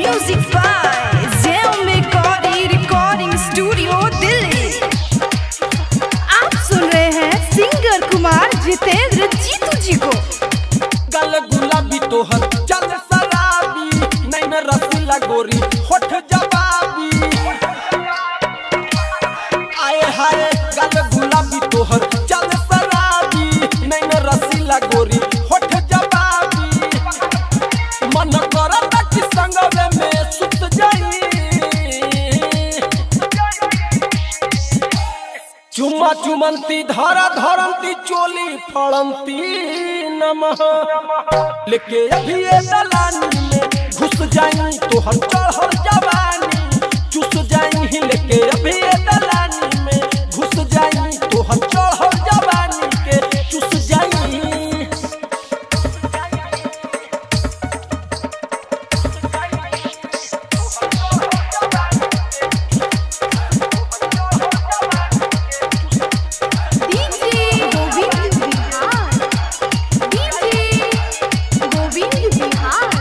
Music by Xiaomi Cody Recording Studio Delhi आप सुन रहे हैं सिंगर कुमार जितेंद्र जीतू जी को गल गुलाबी तोहर चल शराबी नैन रसीला गोरी होठ जवाबी आए हाय गल गुलाबी तोहर चल शराबी नैन रसीला गोरी होठ जवाबी मन करत कि संगवे में सुत जाई चुम्मा चुमंती धारा धरंती चोली फड़ंती नमः लेके अभी ये दलानी में घुस जाई तो हम चढ़ल जवानी चुस जाई लेके अभी ये दलानी में घुस जाई तो हम चढ़ल जवानी के चुस जाई डीजे गोविंद बिहार डीजे गोविंद बिहार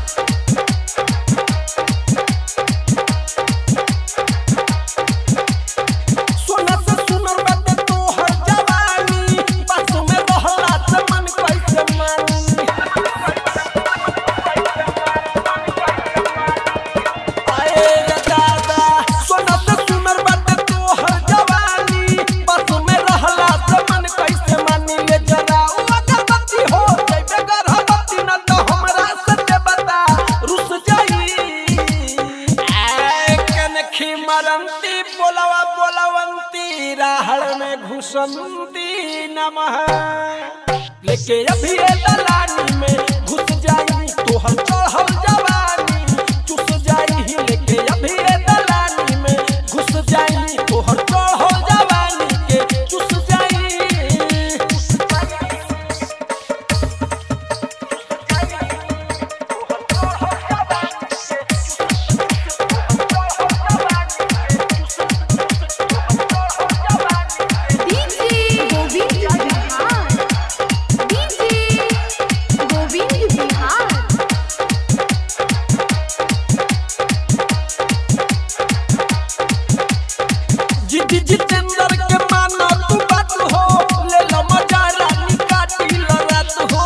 सोना से सुनर बाटे तोहर जवानी बस में रहला से मन कैसे मानी आए रे दादा सोना से सुनर बाटे तोहर जवानी बस में रहला से मन कैसे मानी ले जरा ओ अगरबत्ती हो जइबे गर्भवती न तो हमरा से दे बता रुस जाई आए कनखी मरंती बोलवा बोलवंती राहड़ में घुसंती नमः लेके अभी ये दलानी में घुस जाई तो हम चढ़ल जवानी चुस जाई लेके अभी ये दलानी में घुस जाई तो हम चढ़ल जवानी के चुस जाई डीजे गोविंद बिहार डीजे गोविंद बिहार जिद्दी जितेंद्र के मानो तू बात हो ले लो मजा रानी काटी लो रात हो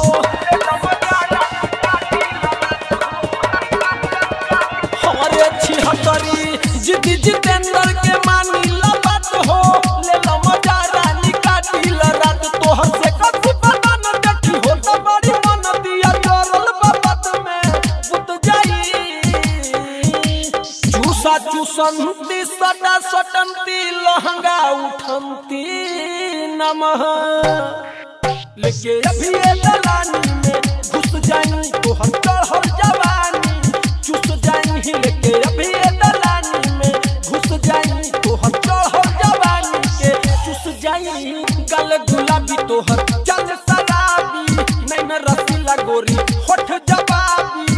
हमारे छिहत्तरी जिद्दी जितेंद्र के मानी लो बात हो ले लो मजा रानी काटी लो रात तो हमसे कभी पता न देखी हो तो बड़ी मन दिया जोरल बाबत में बुत जाई चूसा चूसंती सटा सटंती लहंगा उठंती नमः लेके अभी ये दलानी में घुस जाई तो हम चढ़ल जवानी चुस जाई लेके अभी ये दलानी में घुस जाई तो हम चढ़ल जवानी के चुस जाई गल गुलाबी तोहर चल शराबी नैन रसीला गोरी होठ जवाबी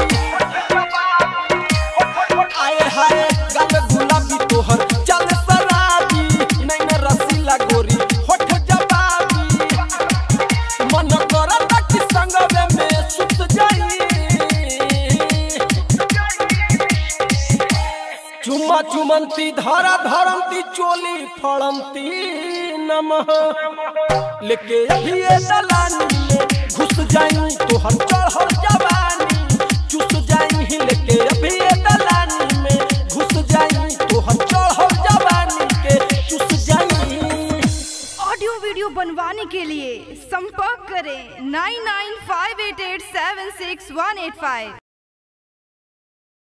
आए हाय गल गुलाबी तोहर चल शराबी नैन रसीला गोरी होठ जवाबी मन करत कि संगवे में सुत जाई चुम्मा चुमंती धारा धरंती चोली फड़ंती नमः लेके अभी ये दलानी में घुस जाई तो हम चढ़ल जवानी चुस जाई लेके अभी ये दलानी में घुस जाई तो हम चढ़ल जवानी के चुस जाई ऑडियो वीडियो बनवाने के लिए संपर्क करें nine nine five eight eight seven six one eight five